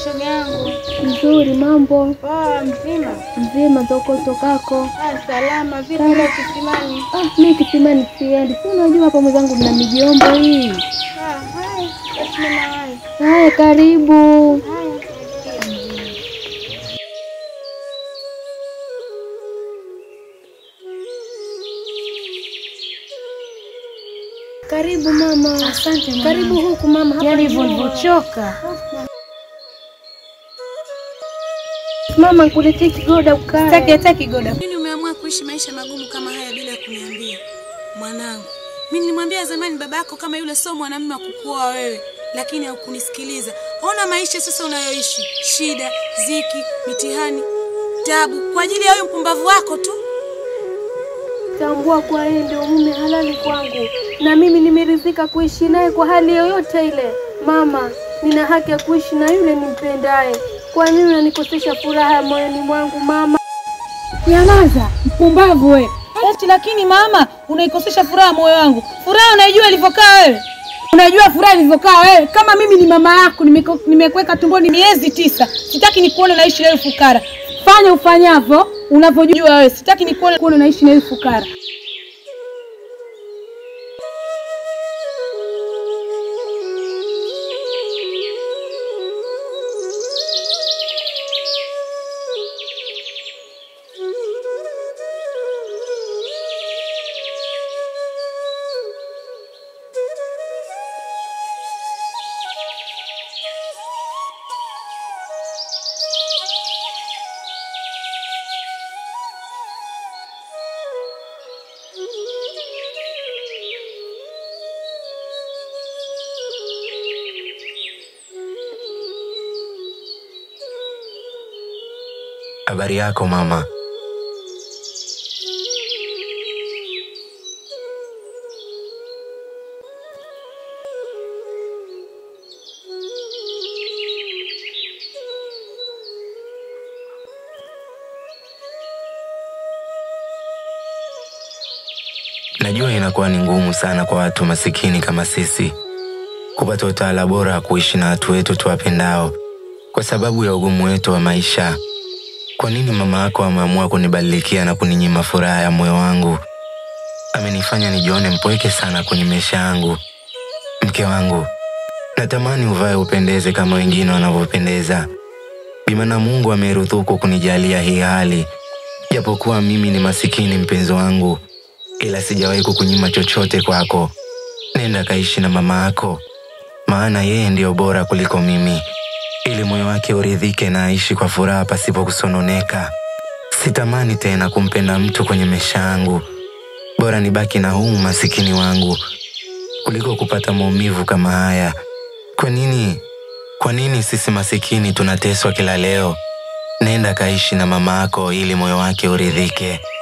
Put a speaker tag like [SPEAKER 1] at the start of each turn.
[SPEAKER 1] shoga yangu.
[SPEAKER 2] Nzuri, mambo
[SPEAKER 1] Poa, mzima?
[SPEAKER 2] mzima, toko tokako.
[SPEAKER 1] Ah, salama. Vipi leo kisimani?
[SPEAKER 2] Ah, mi kisimani siendi, si unajua hapa mwenzangu mna mijombo hii.
[SPEAKER 1] Ah, hai. Basi mimi nawahi.
[SPEAKER 2] Haya, karibu.
[SPEAKER 1] Haya.
[SPEAKER 2] Karibu mama.
[SPEAKER 1] Asante mama.
[SPEAKER 2] Karibu huku mama. Hapa
[SPEAKER 1] Yaani
[SPEAKER 2] ni
[SPEAKER 1] hivyo
[SPEAKER 2] mama.
[SPEAKER 1] nilivyochoka.
[SPEAKER 2] Mama, nikuletee kigoda ukae.
[SPEAKER 1] Sitaki hata kigoda.
[SPEAKER 3] Nini umeamua kuishi maisha magumu kama haya bila kuniambia? Mwanangu, mimi nilimwambia zamani baba yako kama yule sio mwanamume wa kukuoa wewe, lakini haukunisikiliza. Ona maisha sasa unayoishi, shida, ziki, mitihani, tabu kwa ajili ya huyo mpumbavu wako tu.
[SPEAKER 2] Tambua kwa yeye ndio mume halali kwangu, na mimi nimeridhika kuishi naye kwa hali yoyote ile. Mama, nina haki ya kuishi na yule nimpendaye. Kwa nini unanikosesha furaha moyoni mwangu mama?
[SPEAKER 4] Nyamaza, mpumbavu we. Eti lakini mama, unaikosesha furaha moyo wangu. Furaha unaijua ilivyokaa wewe? Unajua furaha ilivyokaa wewe? Kama mimi ni mama yako, nimeko- nimekuweka tumboni miezi tisa. Sitaki nikuone naishi na wewe fukara. Fanya ufanyavyo unavyojua wewe. Sitaki nikuone kuone naishi na wewe fukara.
[SPEAKER 5] Habari yako mama? Najua inakuwa ni ngumu sana kwa watu masikini kama sisi kupata utawala bora wa kuishi na watu wetu tuwapendao kwa sababu ya ugumu wetu wa maisha. Kwa nini mama yako ameamua kunibadilikia na kuninyima furaha ya moyo wangu? Amenifanya nijione mpweke sana kwenye maisha yangu. Mke wangu, natamani uvae upendeze kama wengine wanavyopendeza. Bimana Mungu ameruzuku kunijalia hii hali, japokuwa mimi ni masikini, mpenzi wangu, ila sijawahi kukunyima chochote kwako. Nenda kaishi na mama yako, maana yeye ndiyo bora kuliko mimi ili moyo wake uridhike na aishi kwa furaha pasipo kusononeka. Sitamani tena kumpenda mtu kwenye maisha yangu, bora nibaki na huu masikini wangu kuliko kupata maumivu kama haya. Kwa nini, kwa nini sisi masikini tunateswa kila leo? Nenda kaishi na mama yako ili moyo wake uridhike.